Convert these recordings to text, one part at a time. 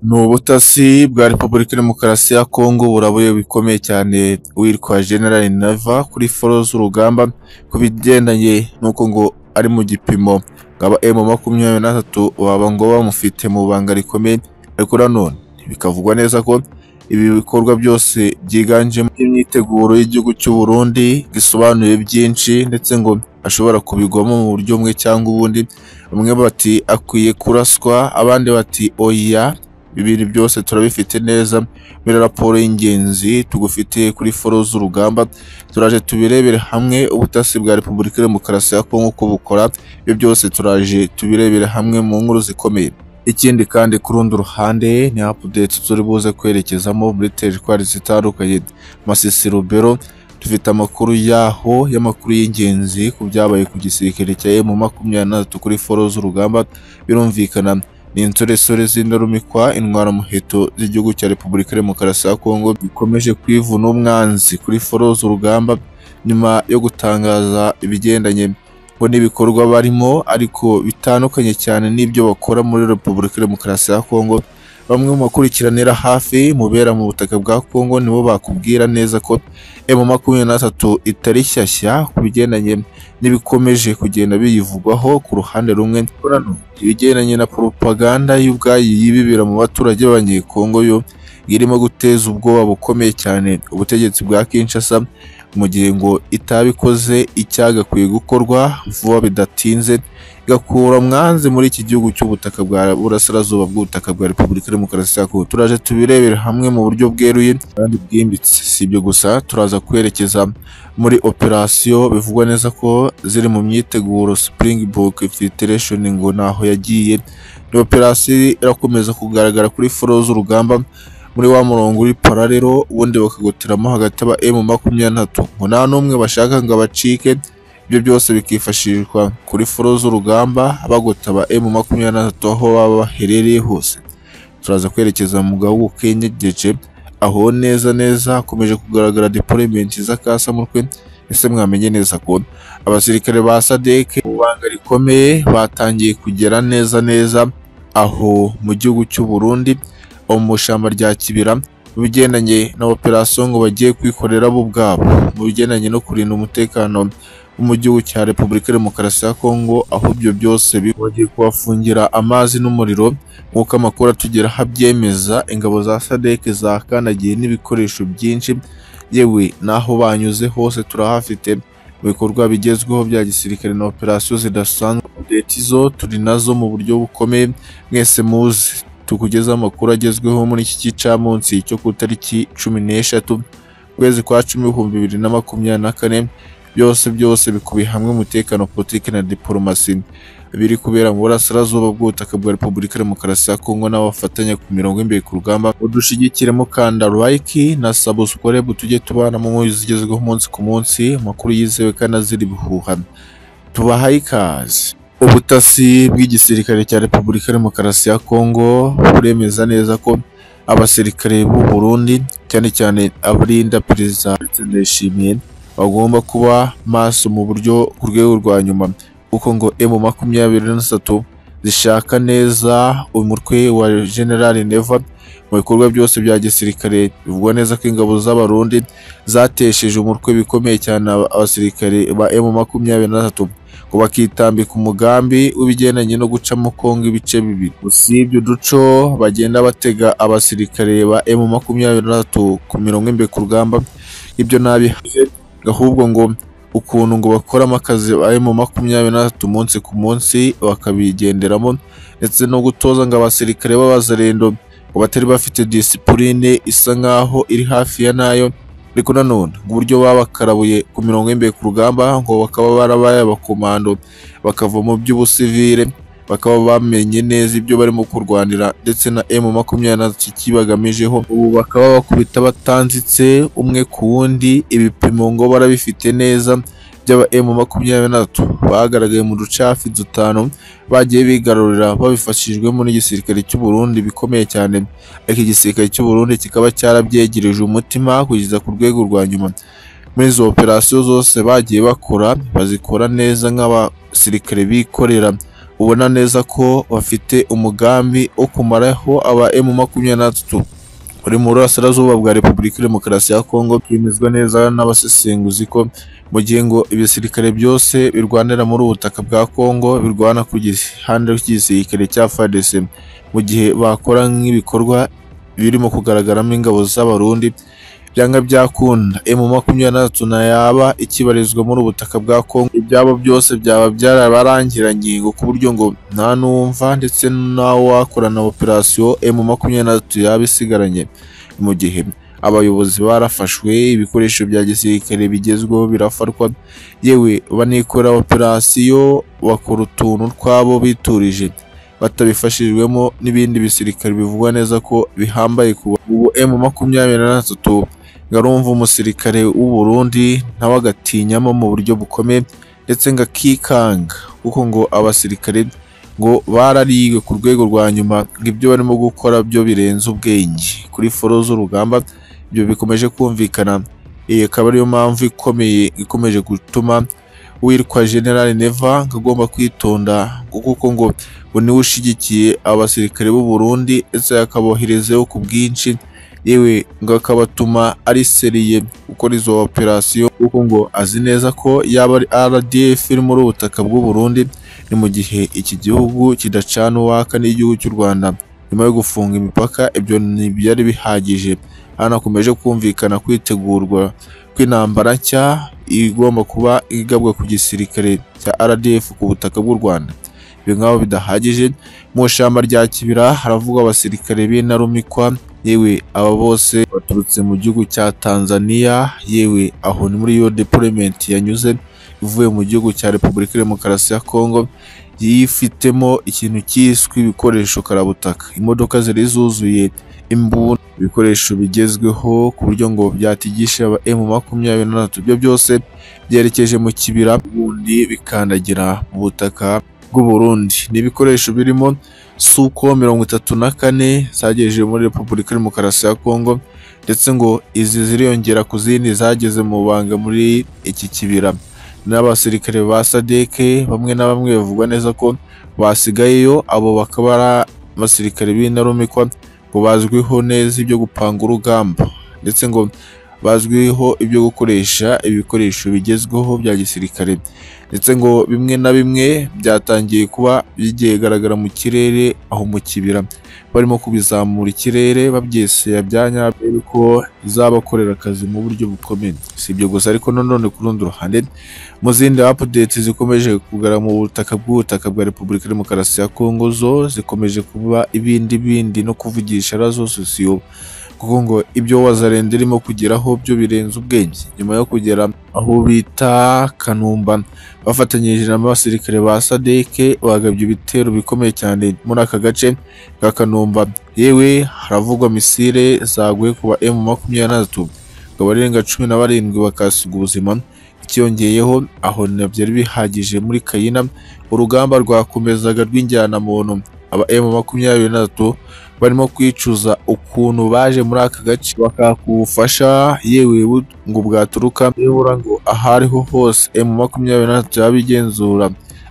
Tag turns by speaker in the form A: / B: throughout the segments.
A: Ni ubutasi bwa Repubulika ya Demokarasi ya Kongo burabuye bikomeye cyane uwitwa General Nava kuri foro z'urugamba ku bigendanye n'uko ngo ari mu gipimo ngaba M makumyabiri na tatu waba ngo bamufite mu banga rikomeye ariko nanone bikavugwa neza ko ibi bikorwa byose byiganjemo imyiteguro y'igihugu cy'u Burundi gisobanuye byinshi ndetse ngo ashobora kubigwamo mu buryo bumwe cyangwa ubundi bamwe bati akwiye kuraswa abandi bati oya bibiri byose turabifite neza muri raporo y'ingenzi tugufitiye kuri foro z'urugamba turaje tubirebere hamwe ubutasi bwa repubulika ya demokarasi ya kongo uko bukora ibyo byose turaje tubirebere hamwe mu nkuru zikomeye ikindi kandi ku rundi ruhande ni apudeti turi buze kwerekezamo muri teritwari zitandukanye masisi rubero dufite amakuru yaho y'amakuru y'ingenzi ku byabaye ku gisirikare cya emu makumyabiri na tatu kuri foro z'urugamba birumvikana ni insoresore z'indarumikwa intwaramuheto z'igihugu cya repubulika ya demokarasi ya kongo bikomeje kwivuna umwanzi kuri foro z'urugamba nyuma yo gutangaza ibigendanye ngo n'ibikorwa barimo ariko bitandukanye cyane n'ibyo bakora muri repubulika ya demokarasi ya kongo bamwe mu bakurikiranira hafi mubera mu butaka bwa kongo nibo bakubwira neza ko emu makumyabiri na tatu itari shyashya ku bigendanye n'ibikomeje kugenda biyivugwaho ku ruhande rumwe ibigendanye na propaganda y'ubwayi yibibira mu baturage b'abanyekongo yo irimo guteza ubwoba bukomeye cyane ubutegetsi bwa Kinshasa mu gihe ngo itabikoze icyagakwiye gukorwa vuba bidatinze igakura mwanze muri iki gihugu cy'ubutaka bwa burasirazuba bw'ubutaka bwa repubulika ya demokarasi ya kongo turaje tubirebere hamwe mu buryo bweruye kandi bwimbitse si ibyo gusa turaza kwerekeza muri operasiyo bivugwa neza ko ziri mu myiteguro springbok filtration ngo ntaho yagiye ni operasiyo irakomeza kugaragara kuri foro z'urugamba muri wa murongo uri pararero ubundi bakagoteramo hagati aba emu makumyabiri na tatu ngo nta n'umwe bashaka ngo abacike ibyo byose bikifashishwa kuri foro z'urugamba bagota aba emu makumyabiri na tatu aho baba baherereye hose turaza kwerekeza mu gahugu k'inyegeje aho neza neza hakomeje kugaragara depolementi z'akasamutwe ese mwamenye neza ko abasirikare ba sadeke mu banga rikomeye batangiye kugera neza neza aho mu gihugu cy'u Burundi abo mu ishyamba rya kibira mu bigendanye na operasiyo ngo bagiye kwikorera bo ubwabo mu bigendanye no kurinda umutekano wo mu gihugu cya repubulika ya demokarasi ya kongo aho ibyo byose bi- bagiye kubafungira amazi n'umuriro nk'uko amakuru atugeraho abyemeza ingabo za sadeke zakandagiye n'ibikoresho byinshi yewe n'aho banyuze hose turahafite mu bikorwa bigezweho bya gisirikare na operasiyo zidasanzwe leta izo turi nazo mu buryo bukomeye mwese muzi tukugezaho amakuru agezweho muri iki gicamunsi cyo ku itariki cumi n'eshatu ukwezi kwa cumi ibihumbi bibiri na makumyabiri na kane byose byose bikubiye hamwe umutekano politiki na diporomasi biri kubera mu burasirazuba bw'ubutaka bwa repubulika ya demokarasi ya kongo n'abafatanya ku mirongo y'imbere ku rugamba udushyigikiremo kanda like na sabusikore tujye tubana mu nkuru zigezweho umunsi ku munsi amakuru yizewe kandi azira ibihuha tubahaye ikaze ubutasi bw'igisirikare cya repubulika ya demokarasi ya kongo buremeza neza ko abasirikare b'u Burundi cyane cyane abarinda perezida ndayishimiye bagomba kuba maso mu buryo ku rwego rwa nyuma kuko ngo emu makumyabiri na tatu zishaka neza umutwe wa general neva mu bikorwa byose bya gisirikare bivugwa neza ko ingabo z'abarundi zatesheje umutwe bikomeye cyane abasirikare ba emu makumyabiri na tatu ngo bakitambika umugambi w'ibigendanye no gucamo Kongo ibice bibiri. Usibye uduco bagenda batega abasirikare ba emu makumyabiri na tatu ku mirongo imbere ku rugamba, ibyo nabi ahubwo ngo ukuntu ngo bakoramo akazi ba emu makumyabiri na tatu umunsi ku munsi bakabigenderamo, ndetse no gutoza ngo abasirikare b'abazarendo ngo batari bafite disipurine isa nk'aho iri hafi ya nayo ariko nanone ngo uburyo babakarabuye ku mirongo y'imbere ku rugamba ngo bakaba barabaye abakomando bakava mu by'ubusivire bakaba bamenye neza ibyo barimo kurwanira ndetse na emu makumyabiri na tatu icyo ibagamijeho ubu bakaba bakubita batanzitse umwe ku wundi ibipimo ngo barabifite neza by'aba emu makumyabiri na tatu bagaragaye mu ducafi dutanu bagiye bigarurira babifashijwemo n'igisirikare cy'u Burundi bikomeye cyane ariko igisirikare cy'u Burundi kikaba cyarabyegereje umutima kugeza ku rwego rwa nyuma muri izo operasiyo zose bagiye bakora bazikora neza nk'abasirikare bikorera ubona neza ko bafite umugambi wo kumaraho aba emu makumyabiri na gatatu uri mu burasirazuba bwa repubulika ya demokarasi ya kongo byemezwa neza n'abasesenguzi ko mu gihe ngo ibisirikare byose birwanira muri ubu butaka bwa kongo birwana ku gihande cy'igisirikare cya fadc mu gihe bakora nk'ibikorwa birimo kugaragaramo ingabo z'abarundi byanga byakunda emu makumyabiri na gatatu ntayaba ikibarizwa muri ubu butaka bwa kongo ibyabo byose byaba byarabarangiranye ku buryo ngo nta n'uwumva ndetse n'uwakorana operasiyo emu makumyabiri na gatatu yaba isigaranye mu gihe abayobozi barafashwe ibikoresho bya gisirikare bigezweho birafatwa yewe banikora operasiyo bakora utuntu twabo biturije batabifashijwemo n'ibindi bisirikare bivugwa neza ko bihambaye ku ubu emu makumyabiri na gatatu ngarumva umusirikare w'u Burundi nawe agatinyamo mu buryo bukomeye ndetse ngo akikanga kuko ngo abasirikare ngo barariwe ku rwego rwa nyuma ngo ibyo barimo gukora byo birenze ubwenge kuri foro z'urugamba ibyo bikomeje kumvikana iyi akaba ariyo mpamvu ikomeye ikomeje gutuma uwitwa general neva ngo agomba kwitonda ngo kuko ngo ngo niwe ushyigikiye abasirikare b'u Burundi ndetse akaboherezeho ku bwinshi yewe ngo akabatuma ari seriye gukora izo operasiyo kuko ngo azi neza ko yaba ari RDF iri muri ubu butaka bw'u Burundi ni mu gihe iki gihugu kidacana uwaka n'igihugu cy'u Rwanda nyuma yo gufunga imipaka ibyo ntibyari bihagije hanakomeje kumvikana kwitegurwa kw'intambara nshya igomba kuba igabwa ku gisirikare cya RDF ku butaka bw'u Rwanda ibi nk'aho bidahagije mu ishyamba rya kibira haravugwa abasirikare b'intarumikwa yewe aba bose baturutse mu gihugu cya Tanzania yewe aho ni muri yo deployment yanyuze ivuye mu gihugu cya Repubulika ya Demokarasi ya Kongo yifitemo ikintu cyiswe ibikoresho karabutaka imodoka zari zuzuye imbunda ibikoresho bigezweho ku buryo ngo byatigisha aba M makumyabiri na gatatu ibyo byose byerekeje mu kibira ubundi bikandagira mu butaka bw'u Burundi ni ibikoresho birimo Suko mirongo itatu na kane zagejeje muri Repubulika ya Demokarasi ya Kongo ndetse ngo izi ziriyongera ku zindi zageze mu banga muri iki kibira n'abasirikare ba Sadeke bamwe na bamwe bavugwa neza ko basigayeyo abo bakaba ari abasirikare b'intarumikwa ngo bazwiho neza ibyo gupanga urugamba ndetse ngo bazwiho ibyo gukoresha ibikoresho bigezweho bya gisirikare ndetse ngo bimwe na bimwe byatangiye kuba byigaragara mu kirere aho mu kibira barimo kubizamura ikirere babyesera bya nyabyo ko izabakorera akazi mu buryo bukomeye si ibyo gusa ariko nanone ku rundi ruhande mu zindi apudeti zikomeje kugara mu butaka bw'ubutaka bwa repubulika ya demokarasi ya kongo zo zikomeje kuba ibindi bindi no kuvugisha razo sosiyo kuko ngo ibyo wazarenda irimo kugeraho byo birenze ubwenge nyuma yo kugera aho bita kanumba bafatanyije n'abasirikare ba sadeke bagabye ibitero bikomeye cyane muri aka gace ka kanumba yewe haravugwa misile zaguye ku ba emu makumyabiri na gatatu ngo abarenga cumi na barindwi bakasiga ubuzima ikiyongeyeho aho ntibyari bihagije muri kayina urugamba rwakomezaga rw'injyana muntu aba emu makumyabiri na gatatu barimo kwicuza ukuntu baje muri aka gace bakaka ubufasha yewe ngo bwaturuka nibura ngo ahariho hose emu makumyabiri na gatatu yaba igenzura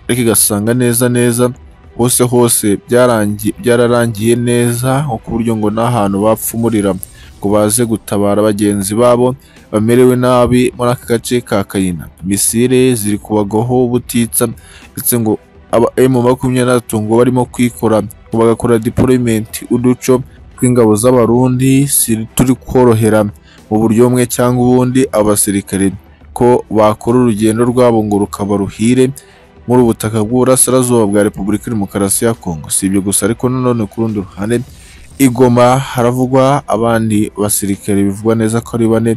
A: ariko igasanga neza neza hose hose byarangiye byararangiye neza nko ku buryo ngo n'ahantu bapfumurira ngo baze gutabara bagenzi babo bamerewe nabi muri aka gace ka kayina misile ziri kubagaho ubutitsa ndetse ngo aba emu makumyabiri na gatatu ngo barimo kwikora ngo bagakora deployment uduco tw'ingabo z'abarundi turi korohera mu buryo bumwe cyangwa ubundi abasirikare ko bakora urugendo rwabo ngo rukaba ruhire muri ubutaka bw'uburasirazuba bwa repubulika ya demokarasi ya kongo si ibyo gusa ariko nanone ku rundi ruhande igoma haravugwa abandi basirikare bivugwa neza ko ari bane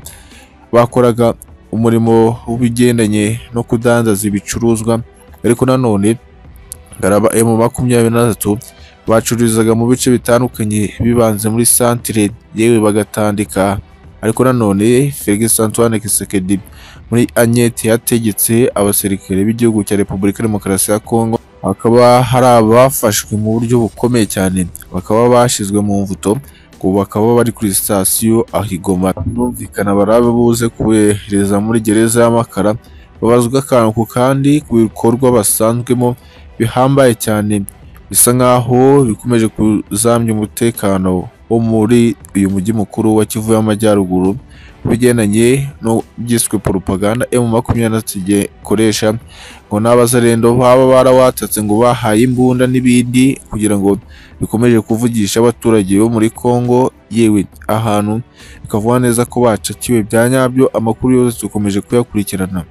A: bakoraga umurimo w'ibigendanye no kudandaza ibicuruzwa ariko nanone garaba emu makumyabiri na gatatu bacururizaga mu bice bitandukanye bibanze muri santire yewe bagatandika ariko nanone Felix Antoine Tshisekedi muri Agnete yategetse abasirikare b'igihugu cya Repubulika ya Demokarasi ya Kongo hakaba hari abafashwe mu buryo bukomeye cyane bakaba bashizwe mu mvuto ngo bakaba bari kuri sitasiyo ahigoma bumvikana barabe buze kubohereza muri gereza y'amakara babazwa akantu kandi ku bikorwa basanzwemo bihambaye cyane bisa nk'aho bikomeje kuzamya umutekano wo muri uyu mujyi mukuru wa Kivu y'Amajyaruguru ku bigendanye no byiswe propaganda M makumyabiri ikoresha ngo n'abazarendo baba barawatatse ngo bahaye imbunda n'ibindi kugira ngo bikomeje kuvugisha abaturage bo muri Congo yewe ahantu bikavuga neza ko bacakiwe bya nyabyo amakuru yose dukomeje kuyakurikirana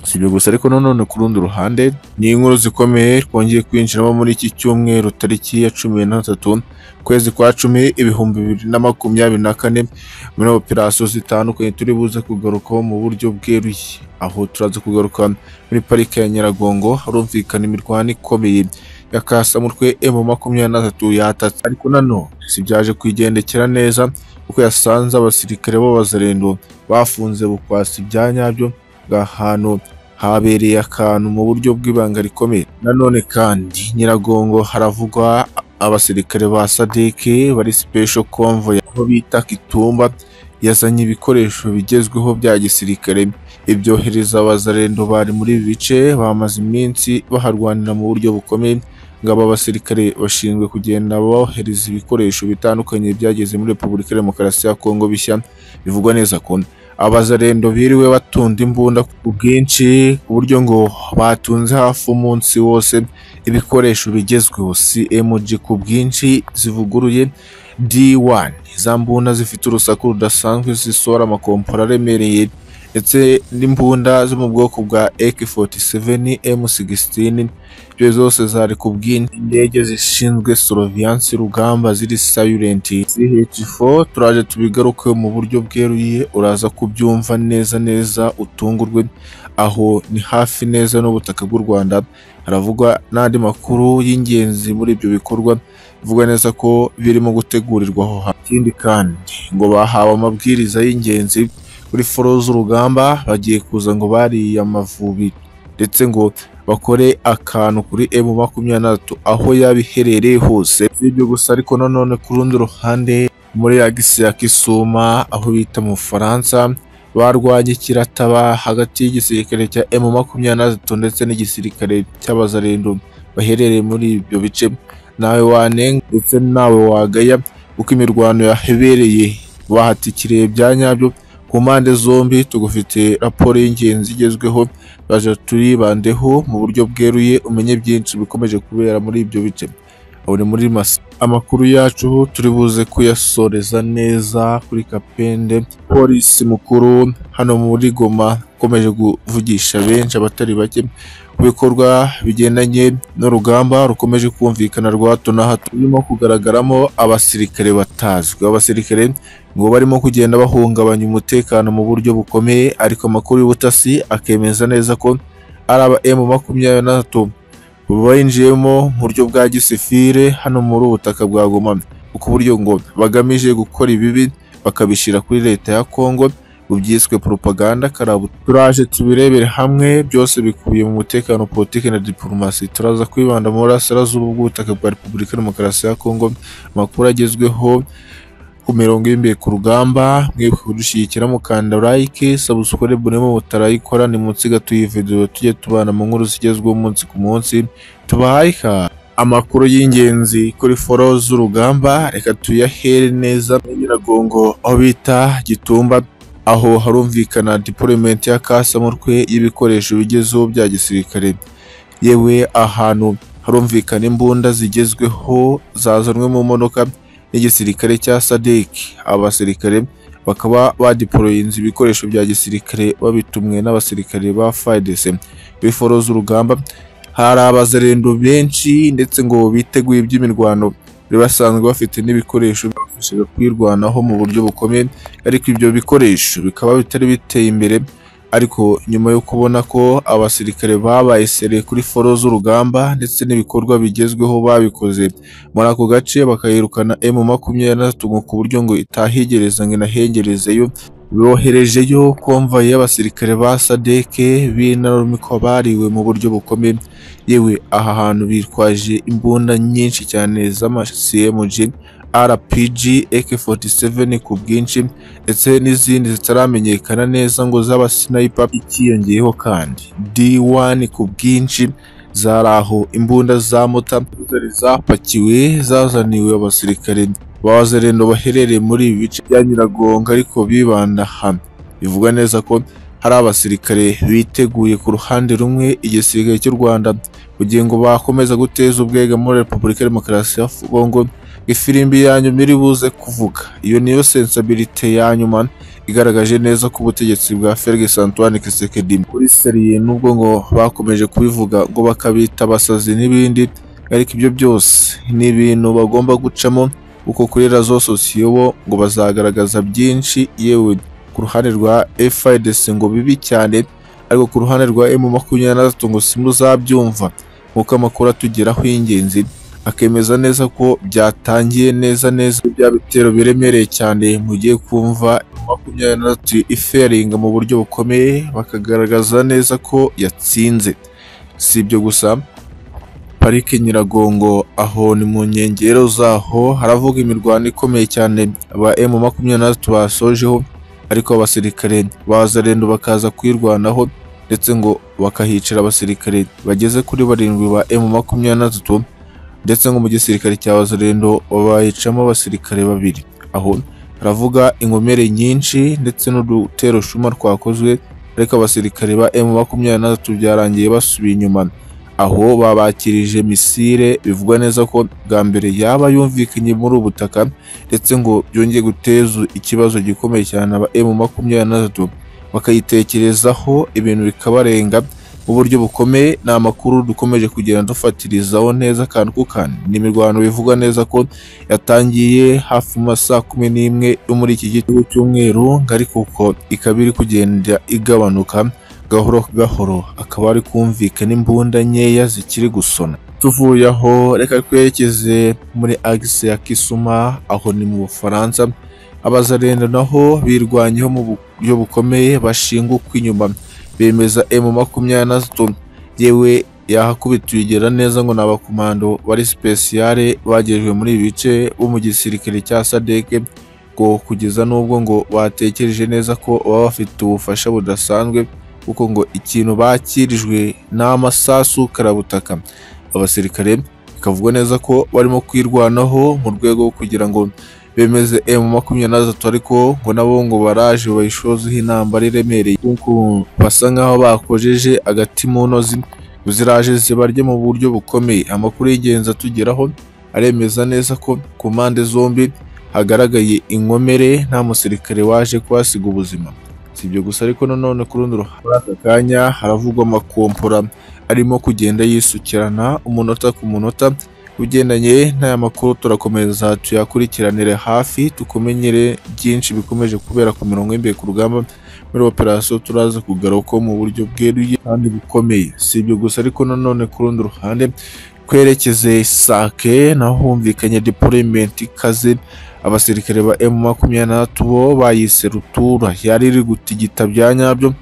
A: si ibyo gusa ariko nanone ku rundi ruhande ni inkuru zikomeye twongeye kwinjiramo muri iki cyumweru tariki ya cumi na tatu ukwezi kwa cumi ibihumbi bibiri na makumyabiri na kane muri operasiyo zitandukanye turi buze kugarukaho mu buryo bweruye aho turaza kugaruka muri parike ya nyiragongo harumvikana imirwano ikomeye ya kasamutwe emu makumyabiri na tatu yatatse ariko nano si byaje kwigendekera neza kuko yasanze abasirikare b'abazarendo bafunze bukwasi ibya nyabyo ahantu habereye akantu mu buryo bw'ibanga rikomeye nanone kandi nyiragongo haravugwa abasirikare ba sadeke bari special convoy aho bita kitumba yazanye ibikoresho bigezweho bya gisirikare ibyohereza abazarendo bari muri ibi bice bamaze iminsi baharwanira mu buryo bukomeye ngabo abasirikare bashinzwe kugenda bohereza ibikoresho bitandukanye byageze muri repubulika ya demokarasi ya kongo bishya bivugwa neza ko abazarendo biriwe batunda imbunda ku bwinshi ku buryo ngo batunze hafi umunsi wose ibikoresho bigezweho CMG ku bwinshi zivuguruye D1 za mbunda zifite urusaku rudasanzwe zisohora amakompora aremereye ndetse n'imbunda zo mu bwoko bwa AK47 M16 ibyo zose zari ku bwinshi indege zishinzwe surveillance rugamba ziri silent CH4 turaje tubigaruke mu buryo bweruye uraza kubyumva neza neza utungurwe aho ni hafi neza n'ubutaka bw'u Rwanda haravugwa n'andi makuru y'ingenzi muri ibyo bikorwa bivuga neza ko birimo gutegurirwa aho hantu ikindi kandi ngo bahawe amabwiriza y'ingenzi kuri foro z'urugamba bagiye kuza ngo bariye amavubi ndetse ngo bakore akantu kuri emu makumyabiri na tatu aho yaba iherereye hose si ibyo gusa ariko nanone ku rundi ruhande muri agisi ya Kisuma aho bita mu Bufaransa barwanye kirataba hagati y'igisirikare cya emu makumyabiri na tatu ndetse n'igisirikare cy'abazarendo baherereye muri ibyo bice nawe wanenga ndetse nawe wagaya kuko imirwano yahebereye bahatikiriye bya nyabyo ku mpande zombi tugufite raporo y'ingenzi igezweho baje turibandeho mu buryo bweruye umenye byinshi bikomeje kubera muri ibyo bice ubu ni muri masa amakuru yacu turi buze kuyasoreza neza kuri kapende polisi mukuru hano muri goma ukomeje kuvugisha benshi abatari bake ku bikorwa bigendanye n'urugamba rukomeje kumvikana rwa hato na hato rurimo kugaragaramo abasirikare batazwi abasirikare ngo barimo kugenda bahungabanya umutekano mu buryo bukomeye ariko amakuru y'ubutasi akemeza neza ko ari aba emu makumyabiri na tatu bayinjiyemo mu buryo bwa gisifire hano muri ubutaka bwa Goma ku buryo ngo bagamije gukora ibibi bakabishyira kuri leta ya Kongo byiswe propaganda karabu turaje tubirebere hamwe byose bikubiye mu mutekano politiki na diplomasi turaza kwibanda mu burasirazuba bw'ubutaka bwa Repubulika ya Demokarasi ya Kongo amakuru agezweho ku mirongo y'imbere ku rugamba mwibuke kudushyigikira mukanda like subscribe urimo mutarayikora ni munsi gato iyi video tujye tubana mu nkuru zigezweho umunsi ku munsi tubahayiha amakuru y'ingenzi kuri foro z'urugamba reka tuyahere neza nyiragongo aho bita gitumba aho harumvikana deployment ya kasamutwe y'ibikoresho bigezeho bya gisirikare yewe ahantu harumvikana imbunda zigezweho zazanwe mu modoka n'igisirikare cya SADC abasirikare bakaba badiporoyinze ibikoresho bya gisirikare babitumwe n'abasirikare ba FARDC kuri foro z'urugamba hari abazarendo benshi ndetse ngo biteguye iby'imirwano bari basanzwe bafite n'ibikoresho bifashaga kwirwanaho mu buryo bukomeye ariko ibyo bikoresho bikaba bitari biteye imbere ariko nyuma yo kubona ko abasirikare babaye sere kuri foro z'urugamba ndetse n'ibikorwa bigezweho babikoze muri ako gace bakayirukana emu makumyabiri na tatu ku buryo ngo itahigereza ngo inahengerezeyo boherejeyo konvayi y'abasirikare ba sadeke b'intarumikwa bariwe mu buryo bukomeye yewe aha hantu bitwaje imbunda nyinshi cyane z'amacmg rpg ak47 ku bwinshi ndetse n'izindi zitaramenyekana neza ngo z'abasinayipa ikiyongeyeho kandi d1 ku bwinshi zari aho imbunda za mota zari zapakiwe zazaniwe abasirikare b'abazerendo baherereye muri ibi bice bya Nyiragongo ariko bibanda hano bivuga neza ko hari abasirikare biteguye ku ruhande rumwe igisirikare cy'u Rwanda kugira ngo bakomeza guteza ubwega muri Repubulika ya Demokarasi ya Congo ifirimbi yanyu miri buze kuvuga iyo niyo sensabilite yanyuma igaragaje neza ko ubutegetsi bwa Felix Antoine Tshisekedi kuri seriye nubwo ngo bakomeje kubivuga ngo bakabita abasazi n'ibindi ariko ibyo byose ni ibintu bagomba gucamo kuko kuri razo sosiyo bo ngo bazagaragaza byinshi yewe ku ruhande rwa FIDC ngo bibi cyane ariko ku ruhande rwa M makumyabiri na gatatu ngo simuzabyumva nk'uko amakuru atugeraho y'ingenzi akemeza neza ko byatangiye neza neza bya bitero biremereye cyane mugiye kumva makumyabiri na gatatu iferinga mu buryo bukomeye bakagaragaza neza ko yatsinze si ibyo gusa parike Nyiragongo aho ni mu nkengero zaho haravuga imirwano ikomeye cyane aba M makumyabiri na gatatu basojeho ariko abasirikare bazarendo bakaza kuyirwanaho ndetse ngo bakahicira abasirikare bageze kuri barindwi ba M makumyabiri na gatatu ndetse ngo mu gisirikare cya bazarendo bayicamo abasirikare babiri aho haravuga inkomere nyinshi ndetse n'udutero shuma twakozwe ariko abasirikare ba M makumyabiri na gatatu byarangiye basubiye inyuma aho babakirije misile bivugwa neza ko bwa mbere yaba yumvikanye muri ubu butaka ndetse ngo byongeye guteza ikibazo gikomeye cyane aba M makumyabiri na gatatu bakayitekerezaho ibintu bikabarenga mu buryo bukomeye ni amakuru dukomeje kugenda dufatirizaho neza akantu ku kandi ni imirwano bivugwa neza ko yatangiye hafi mu ma saa kumi n'imwe yo muri iki gitondo cy'umweru ngo ariko uko ikaba iri kugenda igabanuka gahoro gahoro akaba ari kumvikana imbunda nkeya zikiri gusona tuvuye aho reka twerekeze muri agisi ya Kisuma aho ni mu Bufaransa abazarenda naho birwanyeho mu buryo bukomeye bashingukwa inyuma bemeza M makumyabiri na gatatu yewe yahakubitugera neza ngo ni abakomando bari spesiyare bagejwe muri ibi bice bo mu gisirikare cya sadeke ngo kugeza n'ubwo ngo batekereje neza ko baba bafite ubufasha budasanzwe kuko ngo ikintu bakirijwe ni amasasu karabutaka abasirikare bikavugwa neza ko barimo kwirwanaho mu rwego rwo kugira ngo bemeze M makumyabiri na gatatu ariko ngo nabo ngo baraje bayishozeho intambara iremereye kuko basa nkaho bakojeje agati mu ntozi ngo ziraje zibarye mu buryo bukomeye amakuru y'ingenzi atugeraho aremeza neza ko ku mpande zombi hagaragaye inkomere nta musirikare waje kuhasiga ubuzima si ibyo gusa ariko nanone ku rundi ruhande muri aka kanya haravugwa amakompora arimo kugenda yisukirana umunota ku munota ugendanye n'aya makuru turakomeza tuyakurikiranire hafi tukumenyere byinshi bikomeje kubera ku mirongo y'imbere ku rugamba muri operasiyo turaza kugaruka mu buryo bweruye kandi bukomeye si ibyo gusa ariko nanone ku rundi ruhande twerekeze isake naho humvikanye deployment ikaze abasirikare ba M makumyabiri na gatatu bo bayise rutura yari iri gutigita bya nyabyo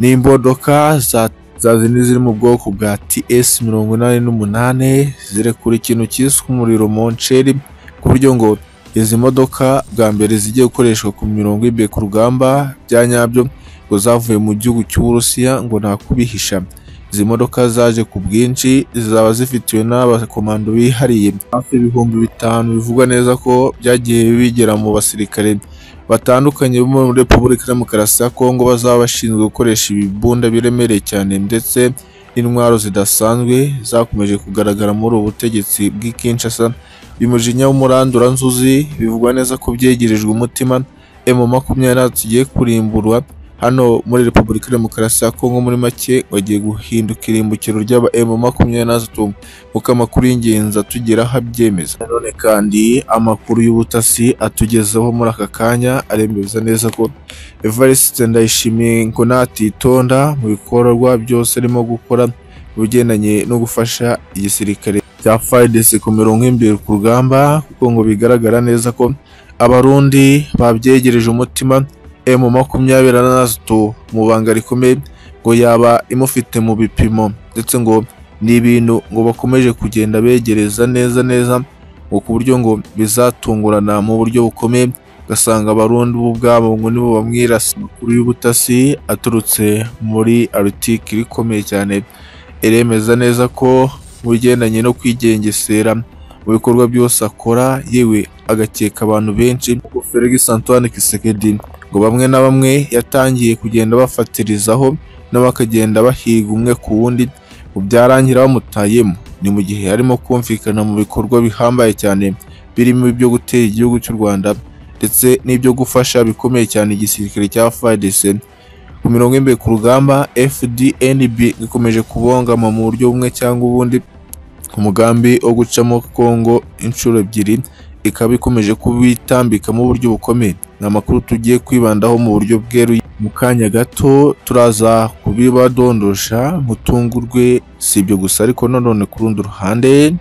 A: ni imodoka za za zindi ziri mu bwoko bwa TS mirongo inani n'umunani zirekura ikintu cyiswe umuriro monsheri ku buryo ngo izi modoka bwa mbere zigiye gukoreshwa ku mirongo y'imbere ku rugamba bya nyabyo ngo zavuye mu gihugu cy'Uburusiya ngo nta kubihisha izi modoka zaje ku bwinshi zizaba zifitiwe n'abakomando bihariye hafi ibihumbi bitanu bivugwa neza ko byagiye bigera mu basirikare batandukanye bo muri Repubulika ya Demokarasi ya Kongo bazaba bashinzwe gukoresha ibibunda biremereye cyane ndetse n'intwaro zidasanzwe zakomeje kugaragara muri ubu butegetsi bw'i Kinshasa bimujinya w'umurandura nzuzi bivugwa neza ko byegerejwe umutima M makumyabiri na gatatu igiye kurimburwa hano muri Repubulika ya Demokarasi ya Kongo muri make bagiye guhinduka irimbukiro ry'aba M makumyabiri na gatatu kuko amakuru y'ingenzi atugeraho abyemeza nanone kandi amakuru y'ubutasi atugezeho muri aka kanya aremeza neza ko Evariste Ndayishimiye ngo natitonda mu bikorwa byose arimo gukora mu bigendanye no gufasha igisirikare cya FARDC ku mirongo y'imbere ku rugamba kuko ngo bigaragara neza ko abarundi babyegereje umutima M makumyabiri na gatatu mu banga rikomeye ngo yaba imufite mu bipimo ndetse ngo ni ibintu ngo bakomeje kugenda begereza neza neza ngo ku buryo ngo bizatungurana mu buryo bukomeye ugasanga abarundi bo ubwabo ngo nibo bamwirasa amakuru y'ubutasi aturutse muri arutike ikomeye cyane iremeza neza ko mu bigendanye no kwigengesera mu bikorwa byose akora yewe agakeka abantu benshi nk'uko Felix Antoine Tshisekedi ngo bamwe na bamwe yatangiye kugenda bafatirizaho na bakagenda bahiga umwe ku wundi ngo byarangira bamutayemo ni mu gihe harimo kumvikana mu bikorwa bihambaye cyane birimo ibyo gutera igihugu cy'u Rwanda ndetse n'ibyo gufasha bikomeye cyane igisirikare cya FARDC ku mirongo y'imbere ku rugamba FDNB ikomeje kubongama mu buryo bumwe cyangwa ubundi umugambi wo gucamo Congo inshuro ebyiri ikaba ikomeje kubitambikamo uburyo bukomeye ni amakuru tugiye kwibandaho mu buryo bweruye mu kanya gato turaza kubibadondosha mutungurwe si ibyo gusa ariko nanone ku rundi ruhande